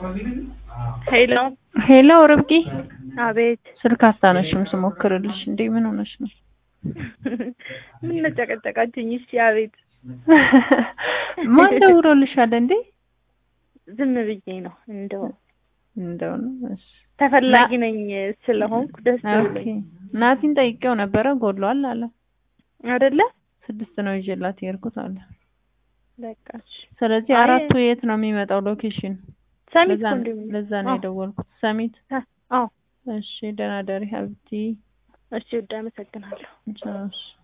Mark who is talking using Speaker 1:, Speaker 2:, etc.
Speaker 1: ሄሎ
Speaker 2: ሄሎ ርብቃ፣
Speaker 1: አቤት።
Speaker 2: ስልክ አታነሽም ስሞክርልሽ። እንዴ ምን ሆነሽ ነው?
Speaker 1: ምን ነጨቀጨቃችኝ? እሺ አቤት።
Speaker 2: ማን ደውሎልሻል እንዴ?
Speaker 1: ዝም ብዬ ነው እንደው
Speaker 2: እንደው ነው። እሺ
Speaker 1: ተፈላጊ ነኝ ስለሆንኩ ደስ
Speaker 2: ኦኬ።
Speaker 1: ብሎኝ
Speaker 2: ናቲን ጠይቄው ነበረ ጎሏል አለ።
Speaker 1: አይደለ?
Speaker 2: ስድስት ነው ይዤላት የሄድኩት አለ።
Speaker 1: በቃ እሺ።
Speaker 2: ስለዚህ
Speaker 1: አይ-
Speaker 2: አራቱ የት ነው የሚመጣው ሎኬሽን?
Speaker 1: ሰሚት
Speaker 2: ለዛ ነው-
Speaker 1: ኮንዶም
Speaker 2: ለዛ ነው የደወልኩት። ሰሚት።
Speaker 1: አዎ
Speaker 2: እሺ ደህና ደሪ ሀብቲ።
Speaker 1: እሺ፣ ውድ አመሰግናለሁ።
Speaker 2: እሺ